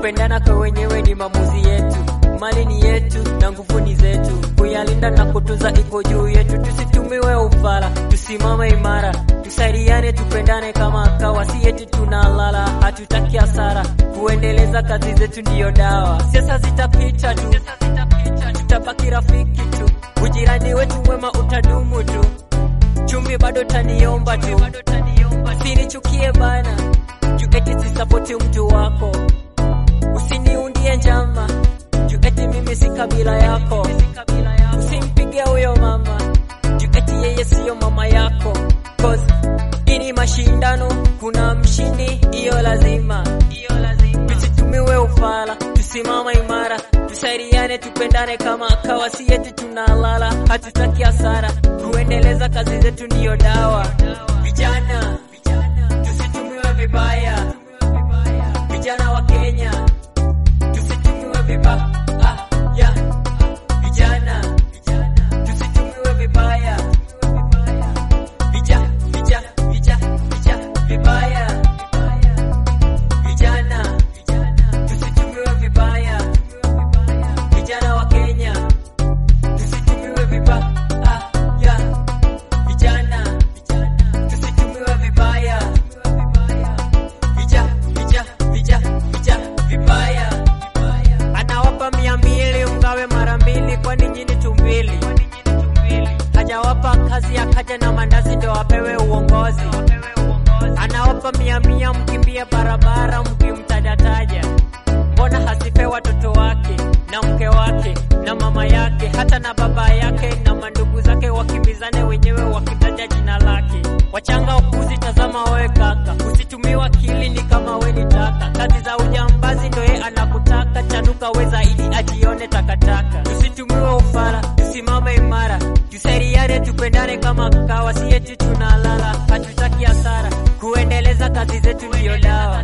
kupendana kwa wenyewe ni maamuzi yetu, mali ni yetu na nguvu ni zetu, kuyalinda na kutunza iko juu yetu. Tusitumiwe ufala, tusimame imara, tusaidiane, tupendane kama kawa, si eti tunalala, hatutaki hasara, kuendeleza kazi zetu ndiyo dawa. Siasa zitapita tu, tutabaki rafiki tu, ujirani wetu mwema utadumu tu, chumvi bado taniomba tu, usinichukie bana, juu eti sisapoti mtu wako, usiniundie njama, juu eti mimi si kabila yako, usimpige huyo mama, juu eti yeye siyo mama yako, cause hii ni mashindano, kuna mshindi, hiyo lazima, tusitumiwe ufala, tusimama imara, tusaidiane, tupendane kama kawa, si eti tunalala, hatutaki hasara, kuendeleza kazi zetu ndiyo dawa. Vijana, tusitumiwe vibaya, vijana wa Kenya, tusitumiwe vibaya. Vijana, tusitumiwe vibaya, vija, vija, vija, vija, vibaya. Vijana, tusitumiwe vibaya, vijana wa Kenya, tusitumiwe vibaya. Vijana, tusitumiwe vibaya, vija, vija, vija, vija, vibaya. Anawapa mia mbili mgawe mara mbili, kwani nyinyi tumbili. Hajawapa kazi akaja na mandazi ndo apewe uongozi. Anawapa mia mia mkimbia barabara mkimtajataja. Mbona hasipe watoto wake na mke wake na mama yake hata na baba yake na mandugu zake wakimbizane wenyewe wakitaja jina lake. Wachanga ukuzi, tazama wewe kaka, usitumiwa akili ni kama we ni taka. Kazi za ujambazi ndo ye anakutaka, chanuka we zaidi ajione takataka. Tusitumiwe ufala, tusimame imara, tusaidiane, tupendane kama kawa, si eti tunalala, hatutaki hasara, kuendeleza kazi zetu ndiyo dawa.